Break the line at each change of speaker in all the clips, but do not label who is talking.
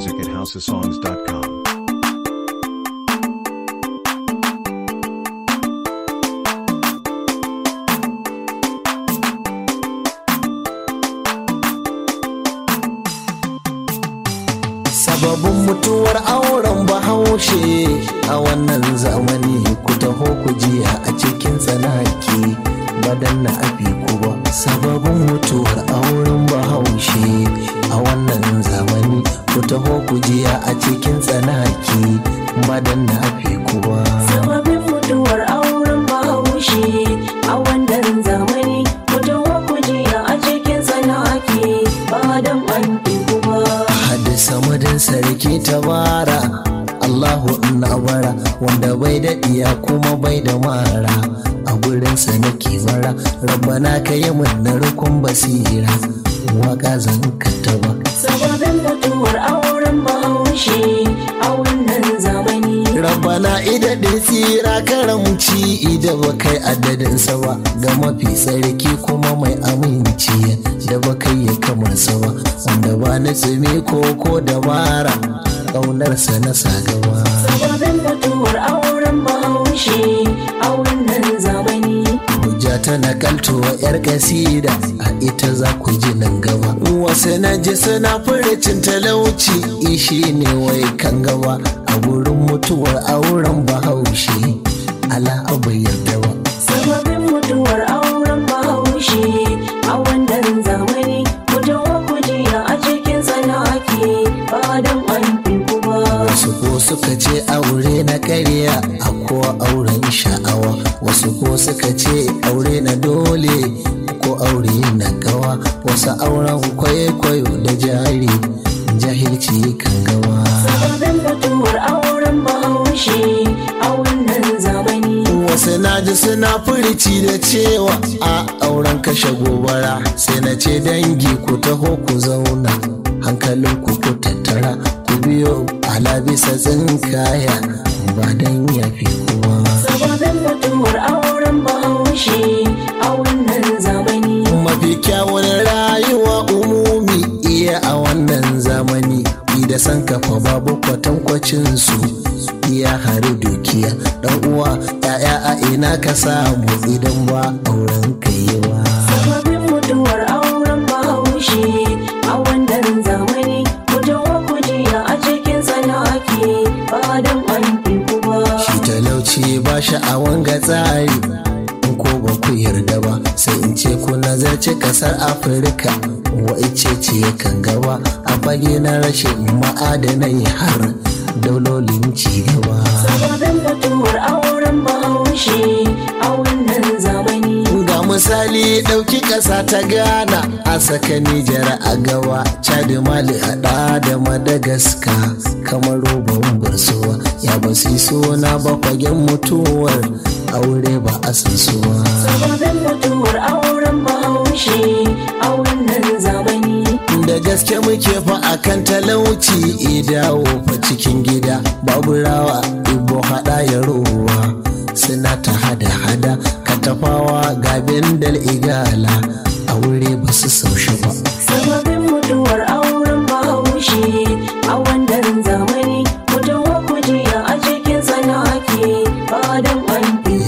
music at houseofsongs.com.
sababin mutuwar auren bahaushe a wannan zamani ku taho ku jiya a cikin tsanaki badan na abi ku ba sababin mutuwar auren bahaushe a wannan zamani ku taho ku jiya a cikin tsanaki badan na abi ku ba
Sababin mutuwar auren bahaushe a wannan zamani mutum kujiya a cikin sana'aki ba don an ba.
hadisa madin sarki tabara Allahu ina bara wanda bai da iya kuma bai da mara a gurinsa nake bara rabbana ka yi min na rukun basira waka zan ba.
Sababin mutuwar auren bahaushe a wannan zamani.
rabbana ida da tsira karamci ida ba kai adadinsa ba ga mafi tsarki kuma mai aminci da ba kai ya kamar sa ba wanda ba na tsumi ko ko dabara ƙaunarsa na sa gaba
Sababin mutuwar auren bahaushe a wannan zamani.
hujja ta nakaltowa yar kasida a ita za ku ji nan gaba wasu na ji suna furicin talauci ishi ne wai kan gaba a gurin mutuwar auren bahaushe ala abu yarda ba
Sababin mutuwar auren bahaushe a wannan zamani mutum kujiya a cikin sana'aki ba don an ba.
wasu ko suka ce aure na karya a ko auren sha'awa wasu ko suka ce aure na dole ko aure na gawa wasu auren kwaikwayo da jari jahilci kan gawa
Sababin mutuwar auren bahaushe a wannan zamani.
wasu naji suna furici da cewa a auren kashe gobara sai na ce dangi ku taho ku zauna hankalin ku ku tattara ku biyo ala bisa tsinkaya ba dan yafi kuma
Sababin mutuwar auren bahaushe a wannan zamani.
mafi kyawun rayuwa umumi iya a wannan zamani da san kafa babu kwatankwacin su iya hari dukiya dan uwa ya'ya a ina ka samu idan ba auren kaiwa
Sababin mutuwar auren bahaushe a wannan zamani. Mutum kujiya a cikin sana'aki ba don an ba.
shi talauci ba sha'awan ga tsari in ko ba ku yarda ba sai in ce ku nazarci kasar afirka waice ce kan gaba a fage na rashin ma'adanai har daulolin ci gaba
Sababin mutuwar auren bahaushe a wannan zamani.
ga misali ɗauki ƙasa ta ghana a saka nijar a gaba chad mali haɗa da madagascar kamar roban barsuwa ya ba su yi suna ba fagen mutuwar aure ba a san suwa
Sababin mutuwar auren bahaushe a wannan zamani.
da gaske muke fa akan talauci idawo fa cikin gida babu rawa ibo haɗa ya ruwa suna ta hada-hada katafawa ga bendal igala aure ba su saushi ba
Sababin mutuwar auren bahaushe a wannan zamani. Mutum kujiya a cikin sana'aki ba don an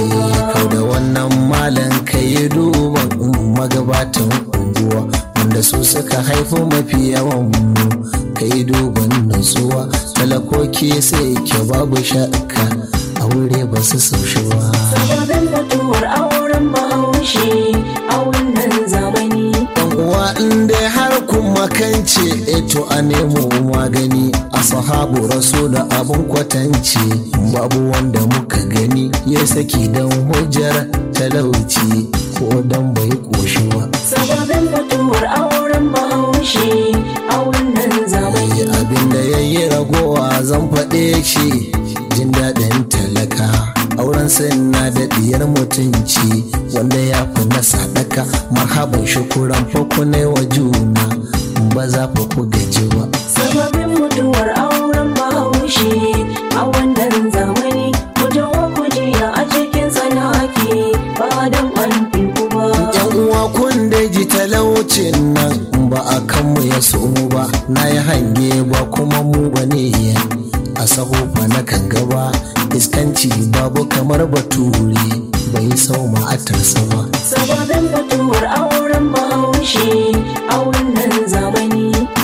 kau da wannan malan ka yi duban magabatan unguwa wanda su suka haifi mafi yawan mu ka yi duban nutsuwa talakoki sai ke babu shakka aure ba su saushi ba
Sababin mutuwar auren bahaushe a wannan zamani.
dan uwa in dai har kun makance eto a nemo magani a sahabu da abun kwatance babu wanda muka gani ya saki don hujjar talauci ko dan bai koshi ba
Sababin mutuwar auren bahaushe a wannan zamani.
yi abin da ya yi ragowa zan faɗe shi jin daɗin talaka auren na da diyar mutunci wanda ya fi na sadaka marhaban shukuran fakunai wa juna ba za fa ku gaji ba
Sababin mutuwar auren bahaushe a wannan zamani. Mutum kujiya a cikin sana'aki ba don an ba.
yan uwa kun da ji talaucin nan ba a kanmu ya so ba na yi hange ba kuma mu bane a sahofa na kan gaba iskanci babu kamar bature bai sau ma'atarsa ba
sababin mutuwar auren bahaushe a wannan zamani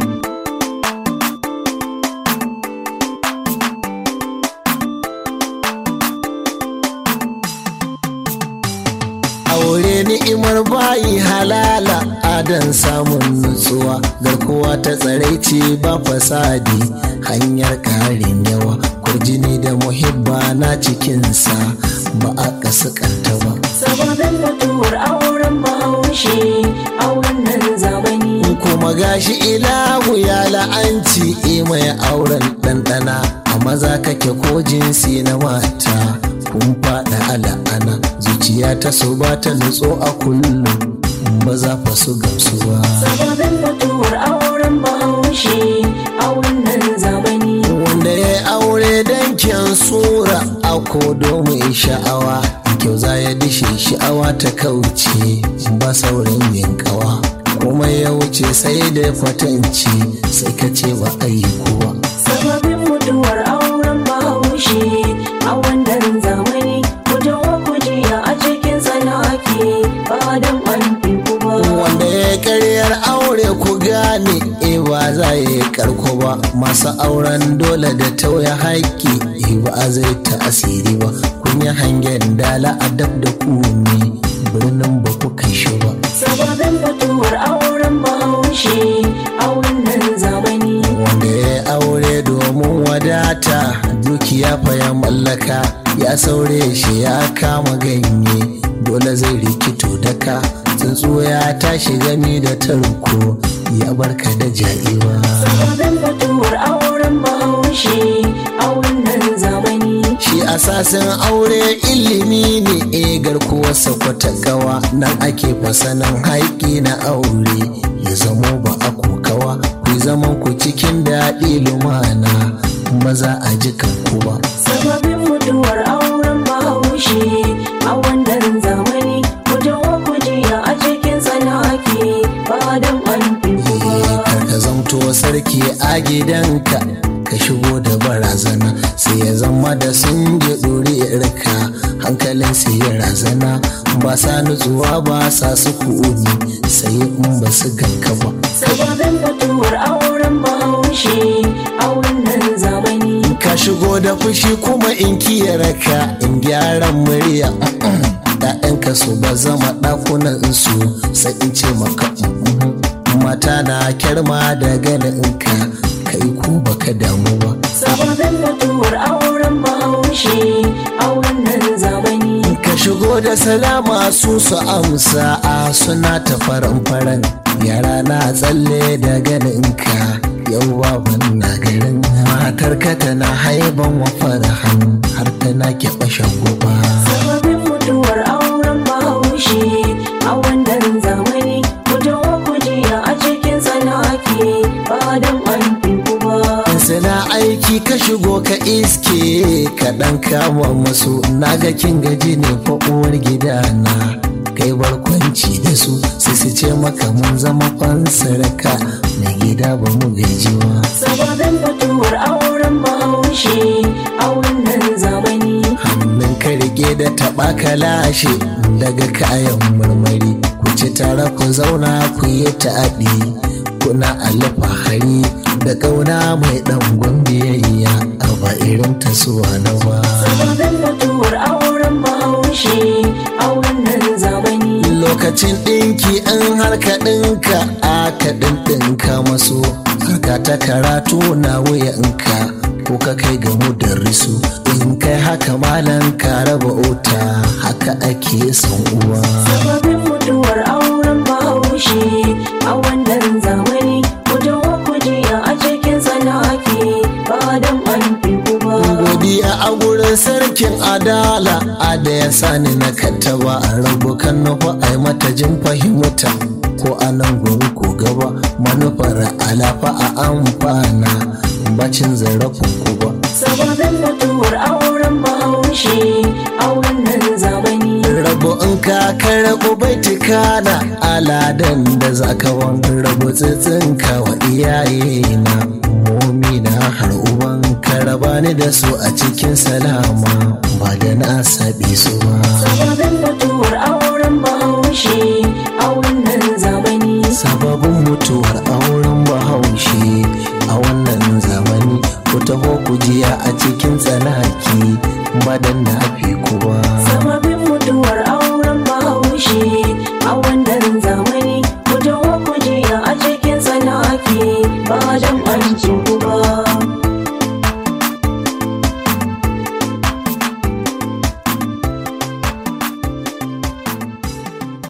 aure ni'imar bayi halala adan samun nutsuwa garkuwa ta tsaraici ba fasadi hanyar karin yawa kurjini da muhibba na cikinsa ba a kasakanta ba
sababin mutuwar auren bahaushe a wannan zamani
kuma gashi ilahu ya la'anci mai auren ɗanɗana a maza kake ko jinsi na mata kun faɗa a la'ana zuciya ta so ba ta nutso a kullum ba za fa su gamsu ba
sababin mutuwar auren bahaushe a wannan zamani
wanda ya aure don kyan sura a kodo mai sha'awa kyau za ya dishe sha'awa ta kauce ba saurin yin kawa kuma ya wuce sai da kwatanci sai ka ce ba a yi kowa
sababin mutuwar auren bahaushe a wannan zamani mutuwa kujiya a cikin sana'aki ba don an fi ba
wanda ya karyar aure ku gane e ba za ya yi karko ba masu auren dole da tauya haƙƙi e ba zai ta asiri ba kun yi hangen dala a dab da ku ne birnin ba ku kai shi ba
sababin mutuwar auren bahaushe a wannan zamani
wanda ya aure domin wadata dukiya fa ya mallaka ya saure shi ya kama ganye dole zai rikito daka tsuntsu ya tashi gami da tarko ya barka da ja'iwa
sababin mutuwar auren bahaushe a wannan zamani
shi asasin aure ilimi ne e garkuwarsa kwata gawa nan ake fasanin haƙi na aure ya zamo ba a kokawa ku zaman ku cikin daɗi lumana maza a jikan ku ba
sababin mutuwar auren bahaushe a wannan zamani mutuwa kujiya a cikin sana'aki ba don an fi ba
ka zamto sarki a gidanka ka shigo da barazana sai ya zama da sun ji ɗuriyarka hankalin sai ya razana ba sa nutsuwa ba sa su kuuni sai in ba su ganka ba
sababin mutuwar auren bahaushe a wannan zamani
ka shigo da fushi kuma in kiyarka in gyaran murya ‘ya'yanka su ba zama ɗakunan su sai in ce maka mm, mata na kyarma da ganinka kai ko baka damu ba
sababin mutuwar auren bahaushe a wannan zamani
ka shigo da salama su su amsa a suna ta faran-faran yara na tsalle da ganinka yau baban na garin matarka tana haiban wa farahan har tana keɓe shagoba
sababin mutuwar auren bahaushe a wannan zamani mutuwa kujiya a cikin sana'aki ba don an fi ba
suna aiki ka shigo ka iske ka ɗan kama masu naga kin gaji ne fa uwar gidana kai barkwanci da su sai su ce maka mun zama fansaraka mai gida ba mu gajiwa
sababin mutuwar auren bahaushe a wannan zamani
hannun ka rike da taɓa ka lashe daga kayan marmari ku ci tare ku zauna ku yi taɗi kuna alfahari da ƙauna mai ɗan biyayya a ba irin tasuwa na ba
sababin mutuwar auren bahaushe a wannan zamani
lokacin ɗinki an harka ɗinka aka ɗinɗinka maso harka ta karatu na wuyanka ko ka kai ga risu in kai haka malan ka raba ota haka ake son uwa
sababin mutuwar auren bahaushe a wannan zamani mutuwa kujiya a cikin sana'aki ba don an fi ba
godiya a gurin sarkin adala a da ya sani na kattaba a rabu kan nufa a mata jin fahimta ko a nan gobe ko gaba manufar alafa a amfana bacin zarafin ku ba
sababin mutuwar auren bahaushe a wannan zamani
rabu in ka karɓi baitika na aladan da za ka rabu tsitsinka wa iyayena momina har uban ka raba ni da su a cikin salama ba da na sabi su ba
sababin mutuwar auren bahaushe a wannan zamani
sababin mutuwar auren bahaushe a wannan zamani ku taho ku jiya a cikin tsanaki badan na